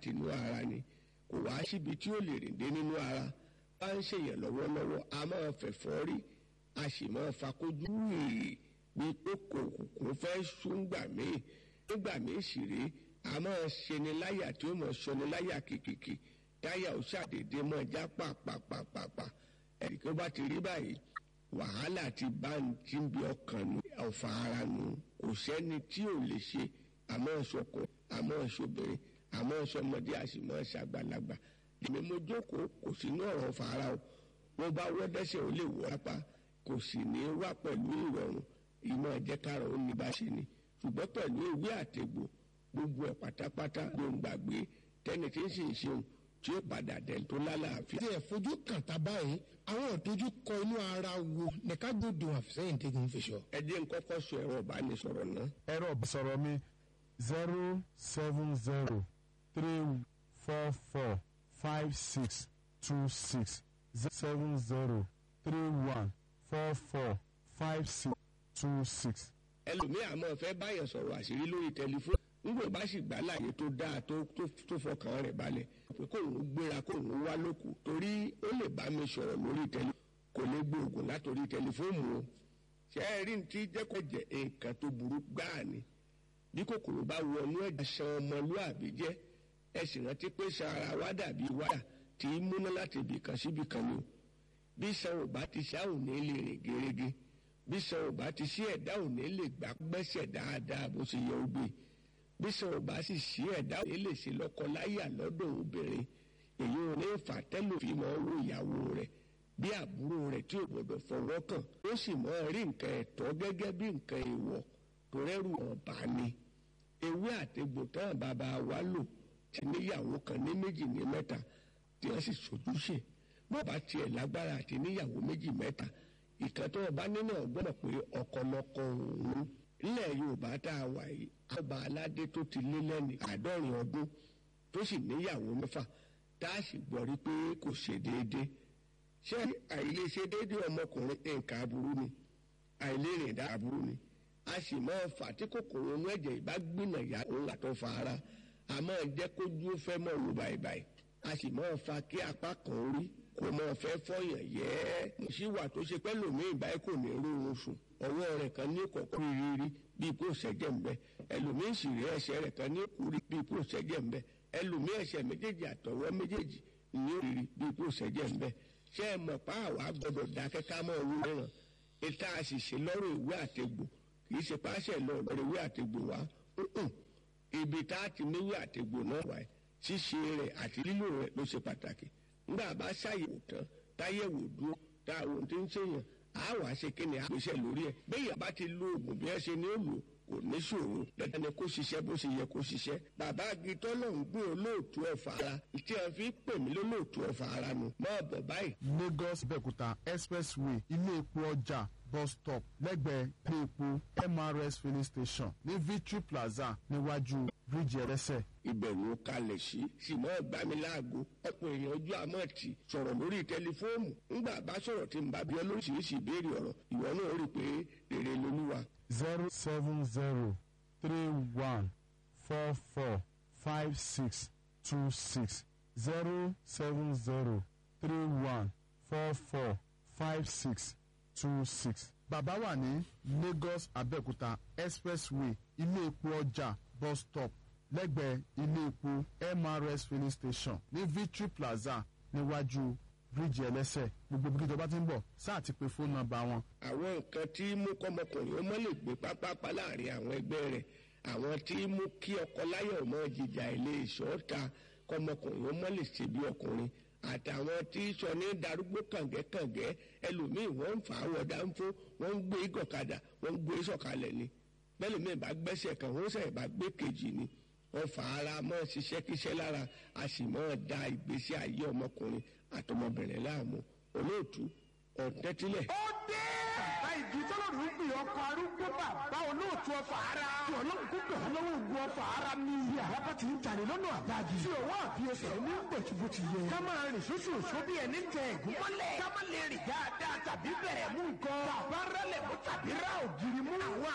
àti inú ara ni kò wá síbi tí ó lè rìn dé nínú ara bá ń ṣèyàn lọ́wọ́lọ́wọ́ a máa fẹ̀fọ́ rí a sì máa fakójú rèé bí pé kò kò fẹ́ súngbà míì nígbà míì sì rèé a máa ṣeni láyà tí ó máa ṣọni láyà kìkìkì táyà ó ṣàdédé máa já pàpàpàpàpà ẹ̀rí kí ó bá ti rí báyìí wàhálà ti bá ń tí ń bí ọkàn nù ọ̀fà ara nù kò sẹ́ni tí ò lè ṣe àmọ́ ṣọkùn àmọ́ ṣobìnrin àmọ́ ṣọmọdé àṣìmọ́ ṣàgbàlagbà èmi mo jókòó kò sínú ọ̀rọ̀ ọ̀fà ara o wọ́n bá wọ́ dẹ́sẹ̀ ó lè wọ́ lápá kò sì ní wá pẹ̀lú ìrọ̀rùn ìmọ̀ ẹ̀jẹ̀kára ó ní bá ṣe ni ṣùgbọ́n pẹ̀lú ewé àtegbò gbogbo ẹ̀ pátápátá ló ń gbàgbé tẹ́ni tí ń sì ń ṣeun tí ó padà dẹ̀ tó lálàáfíà. tí ẹ fojú kàn tá báyìí àwọn ìtọ́jú kọ inú ara wo ní ká gbódò àfisẹ́yìn tẹ́gun fi sọ. ẹ jẹ́ n kọ́kọ́ sọ ẹ̀rọ ìbánisọ̀rọ̀ náà. ẹ̀rọ ìbánisọ̀rọ̀ mi zero seven zero three four four five six two six seven zero three one four four five six two six. ẹlòmíì àmọ́ fẹ́ báyọ̀ sọ̀rọ̀ àṣírí lórí tẹlifóònù nígbà bá sì gbà láàyè tó dáa tó tó tó fọkàn rẹ̀ balẹ̀ pé kóun gbéra kóun wá lóku torí ó lè bá mi sọ̀rọ̀ lórí tẹlifóònù kò lè gbóògùn látòrí tẹlifóònù o ṣe é rí ní tí jẹ́kọ̀jẹ̀ nǹkan tó burú gbáà ni bí kòkòrò bá wọnú ẹ̀jẹ̀ san ọmọlúàbí jẹ́ ẹ sì rántí pé san ara wa dàbí wáyà tí í múná láti ibì kan síbì kan ni o bí san ò bá ti ṣá ò ní lè rìn gerege bí san ò bá ti ṣí ẹ̀dá ò ní lè gbà gbẹ́sẹ̀ dáadáa bó ṣe yẹ ó gbé bí san ò bá sì ṣí ẹ̀dá ò ní lè ṣe lọ́kọ láyà lọ́dọ̀ obìnrin èyí ò ní fà tẹ́lò fi mọ́ owó ìyàwó rẹ̀ bí àbúrò rẹ̀ tí ò gbọdọ̀ fọwọ́ kàn ó sì mọ́ rí nǹkan ẹ̀tọ́ gẹ́gẹ́ bí nǹkan èèwọ̀ tó rẹ́rù ọ̀bà ni ewé àtegbò tán bàbá wa lò ti níyàwó kan ní méjì ní mẹ́ta tí wọ́n sì sojúṣe bó bá tiẹ̀ lágbára àti níyàwó méjì mẹ́ta ìkan tó ọba nínú ọgbọ́n pé ọ̀kọ̀lọ̀kọ̀ òun nílẹ̀ yorùbá tá a wà yìí ọba aládé tó ti lé lẹ́ni àádọ́rin ọdún tó sì níyàwó mẹ́fà tá a sì gbọ́ rí pé kò ṣe déédéé ṣé àìlèṣe déédéé ọmọkùnrin nǹkan aburú ni àìlérìn dá aburú ni a sì máa fà tí kòkòrò inú ẹ̀jẹ̀ ìbá gbìnà ya òun àtọ́ fa ara a máa jẹ́ kójú fẹ́ mọ̀ wò báyìí a sì máa fa kí apá kan rí kò máa fẹ́ fọyàn yẹ́ mo sì wà tó ṣe pẹ́ lòmíì báyìí kò ní rórun sùn ọwọ́ rẹ̀ kan ní kọ̀ọ̀kan rírí bíi kò ṣẹ́jẹ̀ ń bẹ ẹlòmíì sì rí ẹsẹ̀ rẹ̀ kan ní kúrí bíi kò ṣẹ́jẹ̀ ń bẹ ẹlòmíì ẹsẹ̀ méjèèjì àtọwọ́ méjèèjì ní òrìrì bíi kò ṣẹ́jẹ̀ ń bẹ ṣé ẹ mọ̀ pa àwa gbọ́dọ̀ dákẹ́ ká mọ́ owó mìíràn ìta àṣìṣe lọ́rọ̀ ìwé àtegbò kì í ṣe páṣẹ lọ lọ́rọ̀ ìwé àtegbò wa ibi tá a ti níwé àtegbò náà wáyé ṣíṣe rẹ̀ àti lílò rẹ̀ ló ṣe pàtàkì nígbà bá ṣàyẹ̀wò tán táyẹ̀wò dúró tá àwọn tí ń ṣèyàn á wà á ṣe kí ni àgbéṣẹ́ lórí ẹ̀ bẹ́ẹ̀ bá ti lo oògùn bí ẹ ṣe ní òòlù kò ní ṣòro dandan ni kó ṣiṣẹ́ bó ṣe yẹ kó ṣiṣẹ́ bàbá agitọ́ náà ń gbé olóòtú ọ̀fà ara tí a fi pè mí lólóòtú ọ̀fà ara nu máa bọ̀ báyìí. lagos bẹ̀kúta expressway ilé epo ọjà bus stop lẹ́gbẹ̀ẹ́ ilé epo mrs filling station ní victory plaza níwájú bíríìjì ẹlẹ́sẹ̀. ìbẹ̀rù kalẹ̀ sí sì máa gbà mí láago ọ̀pọ̀ èèyàn ojú àmọ́ ti sọ̀rọ̀ lórí tẹlifóònù ńgbà bá sọ̀rọ̀ tí n bá bí ọ lóríṣiríṣi ìbéèrè ọ̀rọ̀ ìwọ náà rí i pé rere lolúwa. zero seven zero three one four four five six two six zero seven zero three one four four five six two six. bàbá wà ní lagos abẹ́òkúta expressway ilé epo ọjà bus stop lẹ́gbẹ̀ẹ́ ilé epo mrs filling station ní victory plaza níwájú bíríìjì ẹlẹ́sẹ̀ gbogbo bí kíjọba ti ń bọ̀ sáà ti pe fóònù nọ́mbà wọn. àwọn nǹkan tí mú kọ́mọkùnrin ó mọ́ lè gbé pápápá láàrin àwọn ẹgbẹ́ rẹ̀ àwọn tí mú kí ọkọ láyọ̀ mọ́ jìjà ilé ìṣọ́ta kọ́mọkùnrin ó mọ́ lè ṣe bí ọkùnrin àtàwọn tí sọ ní darúgbó kàngẹ́kàngẹ́ ẹlòmíì wọ́n ń fà á wọ̀ dáńfó wọ́n ń gbé gọ̀kadà wọ́n ń gbé sọ̀kalẹ̀ ni bẹ́ẹ̀ lómi ìbá gbẹ́sẹ̀ kan wọ́n sẹ̀ bá gbé kejì ni wọ́n fà ara mọ́ ṣiṣẹ́ kíṣẹ́ lára a sì mọ́ da ìgbésí ayé ọmọkùnrin àtọmọbìnrin láàmú olóòtú ọ̀tẹ́tílẹ̀. ó dé. bàbá ìdí tọ́lọ́run ń pè ọkọ̀ arúgbó bàbá olóòtú ọfà ara. tí ọlọ́run kó gbà wọ́n lọ́wọ́ ogun ọfà ara ní. bí àràbà ti ń jalè lọ́nà àbájì. tí òwò àbí ẹsẹ̀ ní gbẹ̀tùbù ti yẹ. ká máa rìn sóṣù òṣó bí ẹni tẹ ẹ̀gún mọ́lẹ̀. ká má lè rìn dáadáa tàbí bẹ̀rẹ̀ mú nǹkan. bàbá rẹlẹ̀ mú tàbí rá ògiri mú. àwọn